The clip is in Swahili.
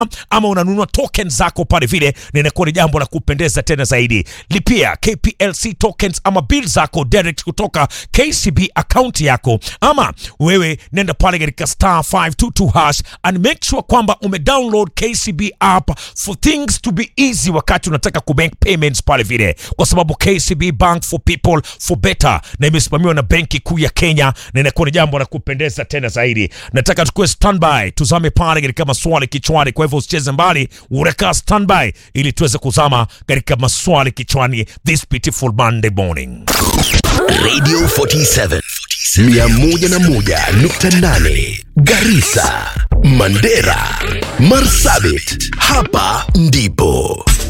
ama unanunua token zako pale vile, na inakuwa ni jambo la kupendeza tena zaidi. Lipia KPLC tokens ama bill zako direct kutoka KCB account yako, ama wewe nenda pale katika star 522 hash and make sure kwamba ume download KCB app for things to be easy wakati unataka ku make payments pale vile, kwa sababu KCB Bank for people for better, na imesimamiwa na Benki Kuu ya Kenya, na inakuwa ni jambo la kupendeza tena zaidi. Nataka tukue standby, tuzame pale katika maswali kichwani. Kwa hivyo usicheze mbali, urekaa standby ili tuweze kuzama katika maswali kichwani this beautiful Monday morning. Radio 47 101.8 Garissa, Mandera, Marsabit. Hapa ndipo